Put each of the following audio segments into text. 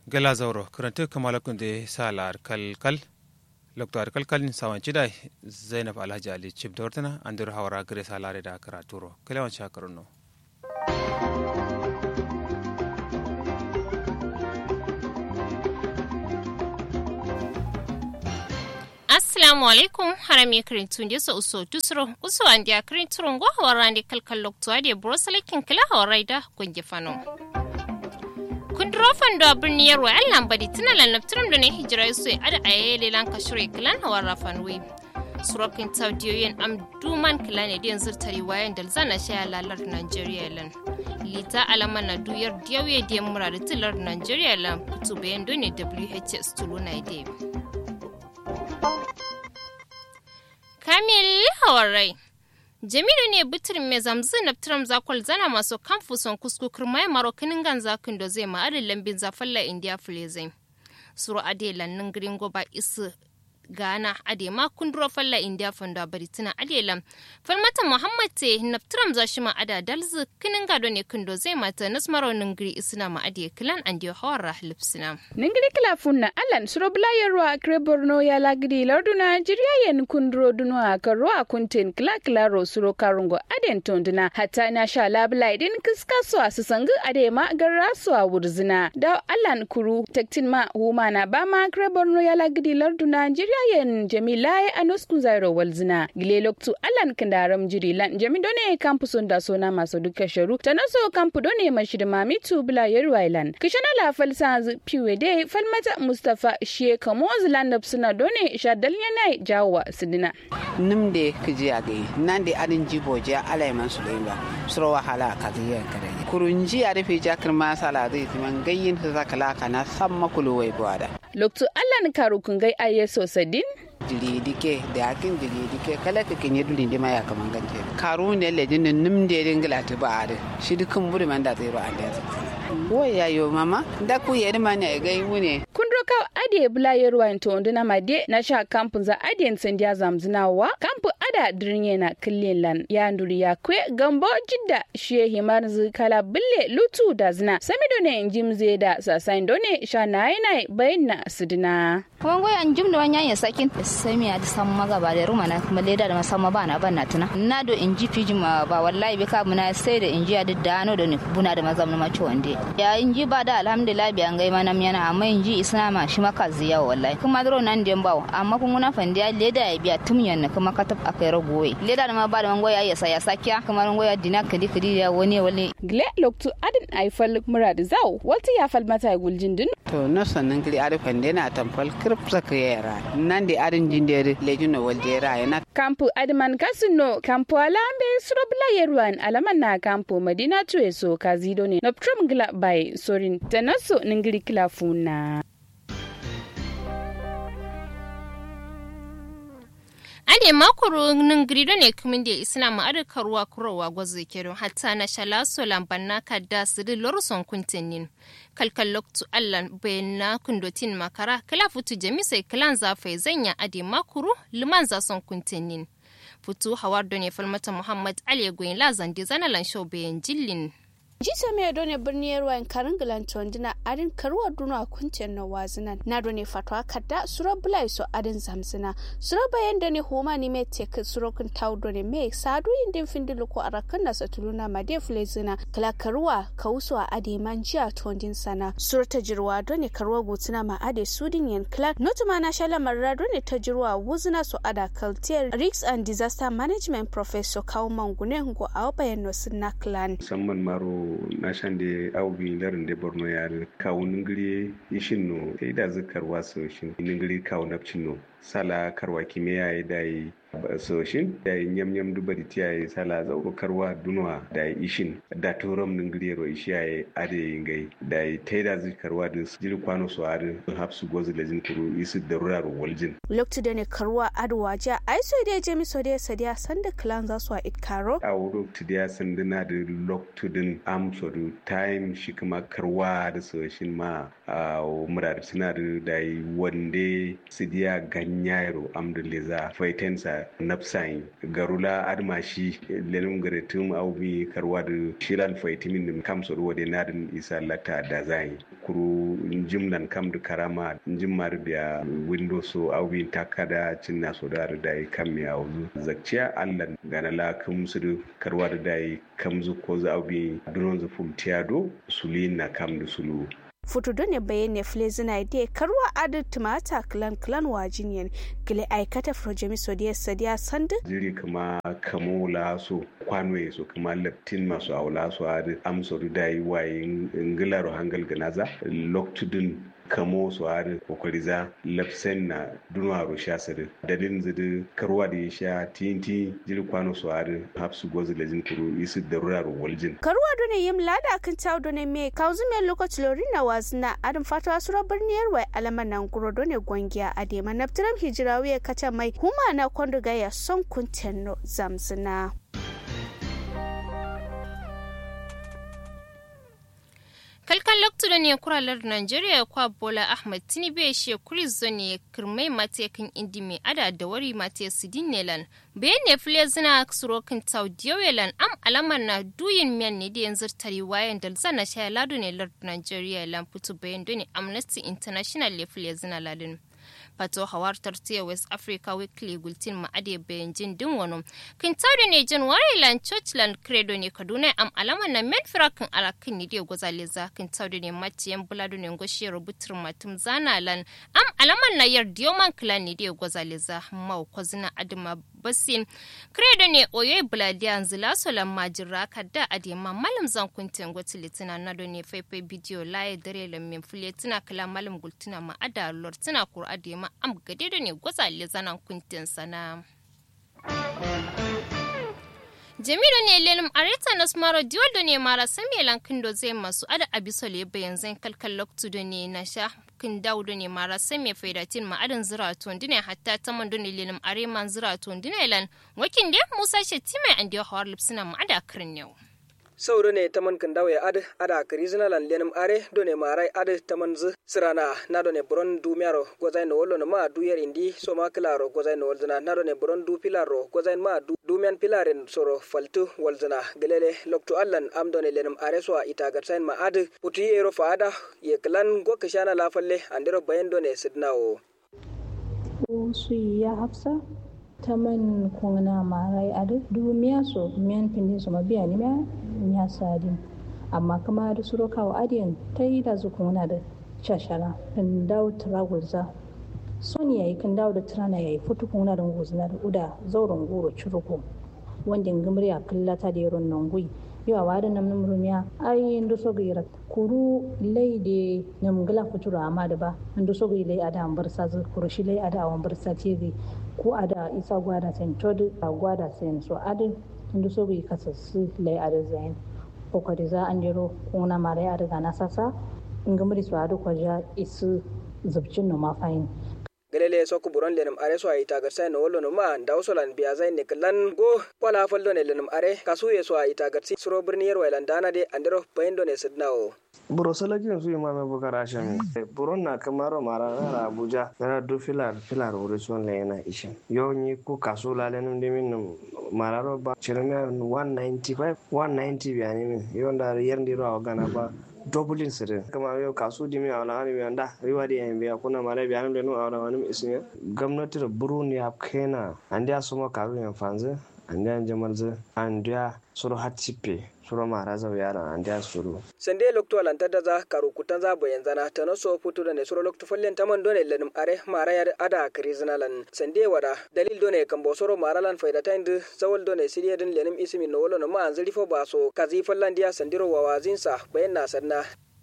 gala zauro karanta kamala kunde sala kal kal lokto ar kal kal ni sawan chida zainab alhaji ali chip dortana andur hawara gre salare da karaturo kalewan shakaruno assalamu alaikum harami kirintu je so uso tusro uso andi a kirintu ngo hawarandi kalkal lokto ade broselekin kila hawarai kunje fano kundrofan do birni yarwa yan lambadi tuna lannabtiram da na hijira su ada a yayi lanka shirya kilan hawar rafan wi surokin taudiyoyin am duman kilan ne yanzu tari wayan da zana shaya lalar nigeria lan lita alama na duyar diyawe diyan mura da tilar nigeria lan fito bayan dole whs tulu na ide kamil hawarai jamilu ne bitirin mai zamzi na tiram zakwal zana masu kamfu son kuskukur mai marokinin gan zakin da zai ma'adin lambin zafalla indiya filezai suru ade lannin gringo ba isu gana ade ma kunduro falla indiya fanda baritina ade lam falmata muhammad te na tiram za shi ma'ada dalzi kinin gado ne kindo zai mata nasmaro ningiri isina ma'ade kilan an diyo hawar rahlip sina. ningiri kila funna alan suro blayarwa kre borno ya lagidi larduna jiriya yen kunduro duno a karo a kuntin kila kila ro suro karungo aden tonduna hatta na sha labla din kiska so a susangu ade ma garra so a wurzina da alan kuru tektin ma huma na ba ma kre borno ya lagidi larduna jiriya yen jamila ya anuskun zairo walzina gile loktu alan kandaram jiri lan jami done kampu sonda sona maso duka sharu tanaso kampu done mashid mamitu bula yerwailan kishana la falsa piwe de falmata mustafa she kamoz landap suna done shadal yana jawa sidina nimde kiji age nande adin jibo je alai man sulaimba suro wahala ka ziyan kare kurunji a rufe jakar masala zai timan gayyin su zakala kana samma kulowai gwada loktu allan karu kungai ayeso sadin jiri dike da yakin jiri dike kala ka kenye duli ndi ma ya kaman gante karu ne le din nim de din gila ta ba ade shi dukun buri man da zai ro ande wo ya yo mama da ku yedi man ya ga mu ne kun roka ade bula yerwa to nduna made na sha kampun za ade sandiya zamzinawa kampu ada dirnye na killin lan ya nduri ya kwe gambo jidda shi himar zu kala bille lutu da zina samido ne jimze da sasain done sha nai nai bayna sidina kuma goyi an jim da wani ya sakin sami a da san maga ba da ruma na kuma leda da masamma ba na ban na tuna na do in ji fiji ma ba wallahi bi ka muna sai da in ji da dano da ni buna da mazam na mace wande ya in ji ba da alhamdulillah bi an gai mana yana amma in ji isna ma shi maka ziya wallahi kuma dro nan den bawo amma kun guna fandiya leda ya biya tum yan kuma ka tab akai ragoyi leda da ma ba da mango ya sa ya sakiya kuma mango ya dina kadi kadi ya wani wani gle loktu adin aifal murad zaw walti ya fal mata guljin din to no sannan kiri arifan dena tamfal kirp saka yara nan da arin jindere lejuno waljera yana kampu adman kasino kampu alambe surobla yerwan alaman na kampu madina tuwe so kazido ne noptrom gila bai sorin tanaso ningiri kila funa ade makoro nin grido ne kumin da isna ma ada karuwa kurowa gwazo kero hatta na shala so lambanna kadda sidi lorson kuntenin kalkal loktu allan bayanna kundotin makara kala futu jamisai kalan zafai zanya ade makuru liman za son kuntenin futu hawar ne falmata muhammad ali goyin lazan di zanalan show bayan jillin jisa mai done birni yarwa karin gilanton dina adin karuwa duna kuncin na wazinan na done fatwa kadda sura bulai so adin zamzina sura bayan da ne homa ni mai tek sura kun taw done mai sadu indin findilu ko arakan na satuluna ma de flezina kala karuwa kauso a ade man jiya tondin sana sura ta jirwa done karuwa gutuna ma ade sudin yan kala notuma na shala marra done ta jirwa wuzina so ada kaltier risk and disaster management professor kawo mangune ngo a bayan no sunna clan musamman maro na shan da aubi larin da borno ya kawo ningiri ishin no sai da zikar wasu shin ningiri kawo napcin no sala karwa kimiyya ya da yi soshin da yi nyam nyam duba da tiya yi sala zauro karwa dunwa da yi ishin da turam ningiri ro ishi ya yi ade yi ngai da yi ta da zikarwa da jiri kwano su ade hapsu gozu da jin kuru isu da rura ro waljin. lokacin da ne karwa adwa ja ai so da je mi so da sadiya sanda clan za su a itkaro. a wuro tidiya sanduna da loktudin am so da time shi kuma karwa da soshin ma a murar suna da yi wande sidiya ganyairo am da leza faitensa nafsayin garula admashi lenin garetum aubi karwa da shilan faitimin nim kam so wade nadin isa lata da zai kuru jimlan kam da karama jimmar biya window so aubi takada cinna so da da kam ya wuzu zakciya allan gana la kam su karwa da dai kam zu ko za aubi dunon zu fum tiado sulina kam da sulu futudo ne bayane flezina ide karwa adu tumata klan klan wajiniyan gile aikata frojemi sodiya sadiya sandu jiri kama kamo laso kwanwe so kama laptin masu aula so adu amso da yi waye ngilaro hangal ganaza loktudun kamo su hari kokari za lafsen na dunwa ro sha sare dalin zidi karwa da ya sha tinti jiri kwano su hari hapsu gozi lejin kuru isi darura ro waljin karwa done yim lada kan tawo done me kauzu me lokaci lorina wazna adam fatwa sura birniyar wai alaman nan guro done gwangiya adema naftiram hijirawiya kacha mai huma na kondo gaya son kuntenno zamzina kalkan loktu ne kuralar Najeriya kwa Bola Ahmed Tinubu ya she kuris ne kirmai matekin indi mai ada da wari mate sidin nelan bayan ne fule zina surokin taudiyoyelan am alamar na duyin miyan ne da yanzu tari wayan da zana shaya ladu ne lord Najeriya lan fito bayan doni Amnesty International le fule zina ladin. fato hawartar tiya west africa weekly gultin ma'ade bayan jin din wani kin tauri ne jin wariland churchland credo ne kaduna am alama na men firakin alakin ne da gwazale za kin tauri ne maciyan buladu ne goshi rubutar matum zana lan am alaman na yar dioman clan ne da gwazale za mau kwazina adama basin credo ne oyo buladiya zila solan majira kadda adema malam zan kuntin gwati litina na ne faifai bidiyo laye dare lamin fuletina kala malam gultina ma'ada lortina kur adema am gade da ne gwazale zanan kuntin sana. jamilu ne lelim areta na smaro diwal ne mara sambe lankin do zai masu ada abisole bayan zan kalkal loktu da ne na sha kin daudu ne mara sambe faidatin ma adan zira tondine hatta ta man ne lelim are man zira tondine lan wakin de musa shetima and yo hawar lipsina ma ada kirin yau sauro ne taman kan dawo ya ad ada karizina lan lenim are do ne marai ad taman z sirana na do ne bron du miaro gozai no wolo ma du yer indi so ma klaro gozai no wolzina na do ne bron du pilaro gozai ma du du men pilaren soro faltu wolzina gelele lokto allan am do ne lenim are so ita gatsain ma ad puti ero faada ye klan go kishana la falle andero bayen do ne sidnawo su ya hafsa taman kungna marai adu du miya so miyan pindin so mabiya ni miya miya sadin amma kama da suro kawo adiyan ta yi da zu kungna da shashara kan dawo turagulza son yayi kan dawo da turana yayi futu kungna da guzna da uda zauren goro curuko wanda ngimri a kallata da yaron nan gui yawa wada nam nam rumiya ai ndo so gira kuru lei de nam gala futura amma da ba ndo so gira lei ada ambar sa kuru shi lei ada ambar sa ce ko ada isa gwada sen tod a gwada sen so adi ndu so bai kasa su lai ada zain ko ko za an jiro kuna mare a daga na sasa ngamri so adu ko ja isu zubcin no ma fayin gelele sokku buron lenum are so ayita garsai no wollo no ma ndaw solan biya zai ne klan go wala faldo ne lenum are kasu ye so ayita garsi suro birni yer wailan dana de andero bayendo ne sidnawo buro salakin su imame bukar ashami buron na kamaro mara na abuja yana do filar filar wuri son le yana ishin yau ni ku kaso lale num dimin num mararo ba chirme 195 190 biya ni min yau da yar ndiro a gana ba dublin sirin kama yau kasu dimi a wani biyan da riwa da yan biya kuna mara biya da nu a wani isin gwamnati da buru ne ya kena an da suma karu yan fanzu an da jamal zu an da suru hatipe suru mara zau yara an da suru sende lokto alanta da za karu kutan za bayan zana ta no so futu da ne suru lokto fallen taman done lenum are mara ya ada krizina lan sende wada dalil done kan bo soro mara lan faida ta indu zawal done siriya din lenum ismi no wolo no ma anzuri fo ba so kazi fallan dia sandiro wa wazinsa bayan na sanna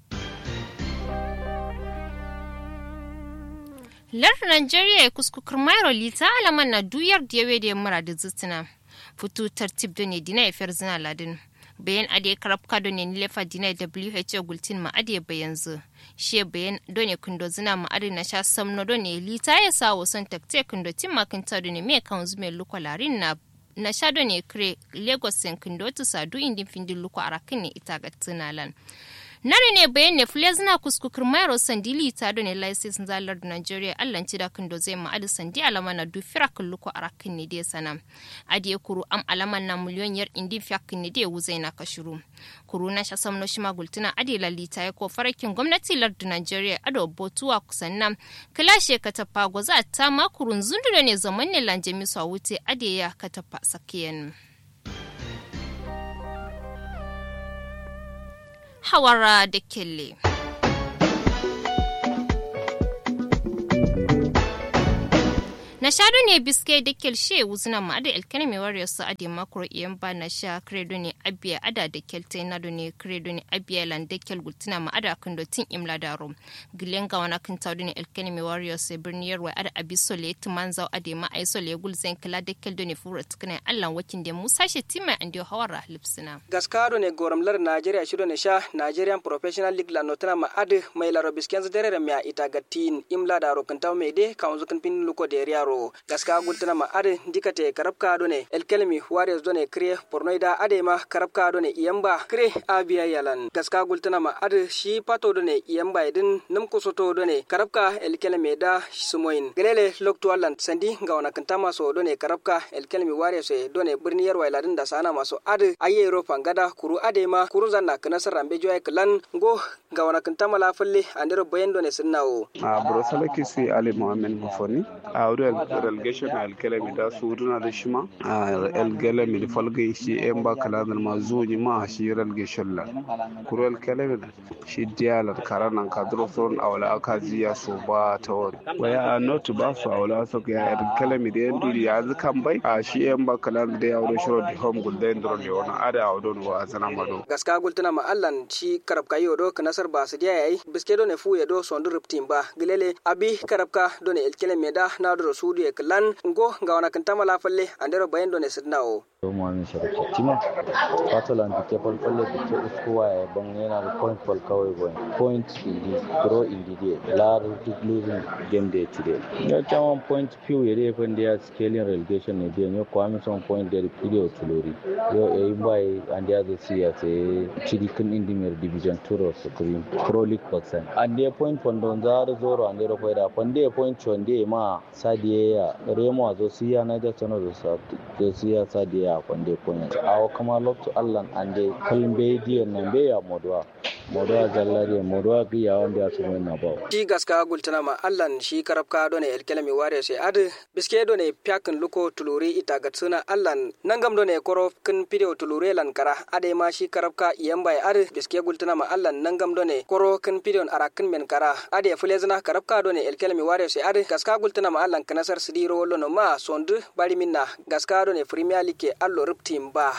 lar Nigeria ya kuskukur mairo lita alaman na duyar da yawe da ya mura da zutina fitu tartib da ne dina ya fiyar zina ladin bayan ade karab kado ne nilefa dina WHO gultin ma ade bayan zu shi bayan do ne kundo zina ma ade na sha samno do ne lita ya sa wasan takte kundo tin ma kan tado ne me kan zume lukwalarin na na sha do ne kre Lagos sen kundo tu sadu indin findin lukwa arakin ne ita ga tunalan nare ne bayan ne fule zina kuskukur mayaro sandili ta do ne license zalar da nigeria allan ci da kan do zai ma'adu sandi alama na du fira kulluko arakin ne dai sana adiye kuru am alaman na miliyon yar indi fiyakin ne dai wuzai na kashiru kuru na sha samno shi magultuna adi lalita ya ko farakin gwamnati lardu nigeria ado botuwa kusan nan kilashe ka tafa gwaza ta makurun zundure ne zaman ne lanjemi su a wuce adi ya ka tafa sakiyan. hawara da kelle. na shadu ne biske da kelshe wuzina ma da elkene mai warrior su ade makro iyan ba na sha credo ne abiya ada da kelte na do ne credo ne abiya lan da kel gultina ma ada kan do tin imla daro gilen ga wana kan tawdu ne elkene mai warrior su birni yarwa ada abiso le timan zaw ade ma aiso le gulzen kala da kel do ne fura tukane allan wakin da musa she tima ande hawara lipsina gaskado ne goramlar nigeria shido ne sha nigerian professional league la notana ma ade mai laro bisken dere mya ita gatin imla daro kan taw me de kan zukan pin luko de yaro gaska gultana ma ade dikate karabka do ne elkelmi warriors do ne kre pornoida ade ma karabka do ne iyamba kre abiya yalan gaska gultana ma ade shi pato do ne iyamba idin num kusoto do ne karabka elkelmi da sumoin gelele lokto allan sandi ga wana kantama so do ne karabka elkelmi warriors do ne birni yarwa ladin da sana maso ade aye ro fangada kuru ade ma kuru zanna kana sarambe joy klan go ga wana kantama la falle andero bayendo ne sunnawo a bro salaki si ali muhammed mufoni a wuri relegation a alkalami da su wuri da shi ma a alkalami da falga shi yan ba kaladar ma zuwa ma shi relegation la kuro alkalami shi diyalar karanan kadro son awala aka ziya so ba ta wani waya a not ba su awala so ya alkalami da yan duri ya kan bai a shi yan ba kaladar da ya wuri shiro di home gulden dron da wani ada a wadon wa zana mado gaska gultuna ma allan shi karab kayi odo kanasar ba su diya yayi biske do ne fu ya do sondu riptin ba gilele abi karabka do ne alkalami da na do sudu ya klan ngo ga wana kantama la falle andero bayen do ne sidnawo Muhammad Sharif Tima Catalan da ke falfalle da ke uskuwa ya ban yana da point fal kawai boy point indi draw indi de lar duk losing game day today ya kyawan point few ya dai fan da ya scaling relegation ne da ne kwami son point da video tulori yo e yi bai and ya da siya sai cidikin indi mer division tour supreme pro league percent and the point fondon za da zoro and da faida fonde point chonde ma sadiye ya remo zo siya na da tono da siya sadiya a kwande point awo kama lokto allan ande kalmbe diyan nan be ya modwa modwa jallare modwa gi ya wanda su mai na bawo shi gaska gultana ma allan shi karabka do ne elkelemi ware sai ad biske do ne pyakin luko tuluri ita gatsuna allan nangam do ne koro kin video tulure lan kara ade ma shi karabka iyamba ad biske gultana ma allan nangam do ne koro kin video arakin men kara ade fulezna karabka do ne elkelemi ware sai ad gaska gultana ma allan kanasar sidiro lono ma sondu bari minna gaska do ne premier league allo riptim ba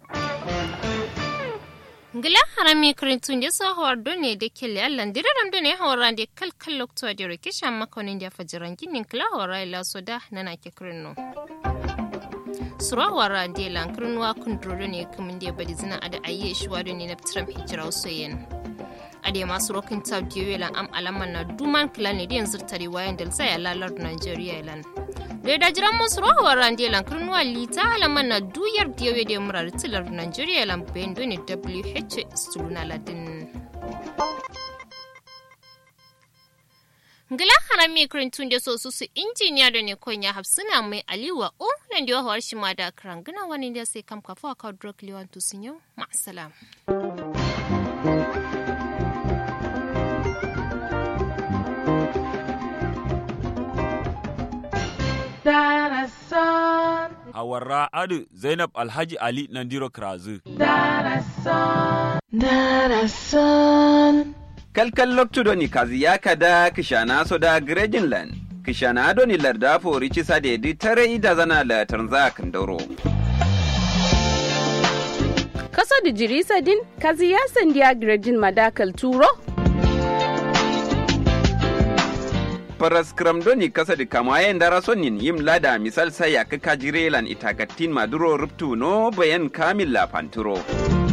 ngila harami kirintun da sa hawar done da kele allan diraram done hawar da kalkal lokto da rikishan makonin da fajiran ginin kila hawar ila soda nana ke kirino surawar da lankirin wa kunduro ne kamun da badi zina ada ayye shi wa ne na trump hijira soyen ade masu rokin ta diyo lan am alaman na duman kila ne da yanzu tare wayan da sai lalar nigeria lan da da jiran masu rawar rande lan kirnuwa lita alaman na duyar diyo da murar tilar nigeria lan bayan doni wh stuluna ladin ngila harami kirintun da so su su injiniya da ne konya hafsuna mai aliwa o nan da yawar shi ma da karangina wani da sai kam kafa ka drug liwan tusin yau ma'asalam Darasan. Awara Adu Zainab Alhaji Ali Nandiro Krazu. Darasan. Darasan. Kalkal loktudo ni kazi yaka da kishana soda Grejinland. Kishana ado ni larda fori cisa da yadi tare ida zana la tanza kandoro. Kaso da jirisa din kazi ya sandiya Grejin madakal turo. paras kramdoni kasa di kamayen dara sonin yim lada misal saya kaka jirelan itagatin maduro ruptu no bayan kamil la panturo.